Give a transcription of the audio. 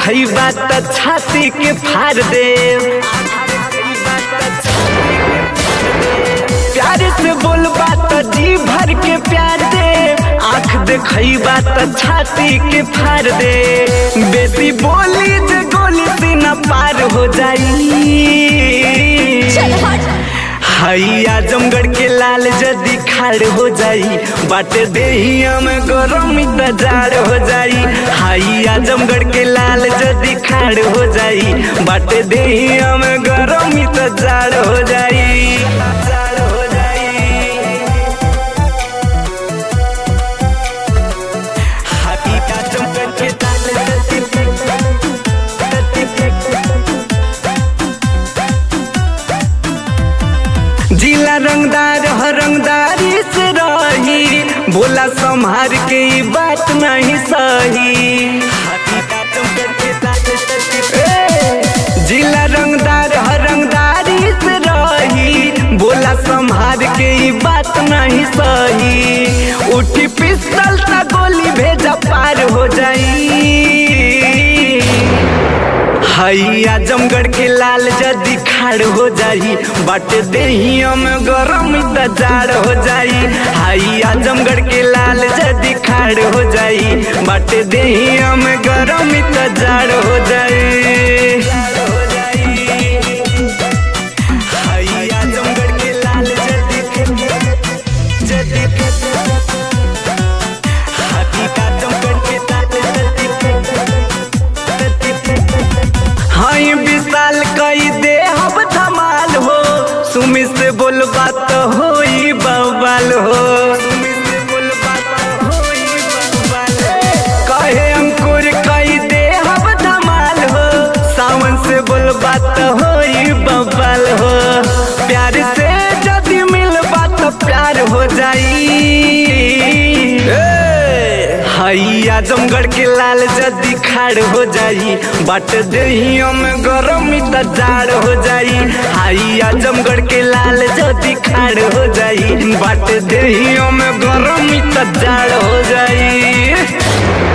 देखई त छाती के फाड़ दे प्यार से बोलबा त जी भर के प्यार दे आँख देखई त छाती के फाड़ दे बेसी बोली जे गोली से न पार हो जाई चल हट हाई आजमगढ़ के लाल जदी खाड़ हो जाई बाटे देहिया में गरमी त जाड़ हो जाई हाई आजमगढ़ के लाल जदी खाड़ हो जाई बाटे देहिया में गरमी त जाड़ हो जाई जाड़ हो जाई हाई आजमगढ़ के लाल जदी जिला रंगदार हर रंगदारी से रही बोला संभार के ई बात नहीं सही ए, जिला रंगदार हर रंगदारी से रही बोला संभार के ई बात नहीं सही उठी पिस्तल ता गोली भेजा पार हो जाई हई आजमगढ़ के लाल जदी खाड़ हो जाई बाटे देहिया में गरम त जाड़ हो जाई हई आजमगढ़ के लाल जदी खाड़ हो जाई बाटे देहिया में गरम त जाड़ हो जाई हई आजमगढ़ के लाल जदी जदी हई आजमगढ़ के लाल जदी हाई विशाल कई दे हम धमाल हो सुमी से बोलबा तो होई बवाल हो कहे अंकुर कई दे हम धमाल हो सावन से बोलबा तो होई बवाल हो प्यार से जदी मिलबा तो प्यार हो जाई हई आजमगढ़ के लाल जदी खाड़ हो जाई बाट देहियों में गरमी त जाड़ हो जाई हई आजमगढ़ के लाल जदी खाड़ हो जाई बाट देहियों में गरमी त जाड़ हो जाई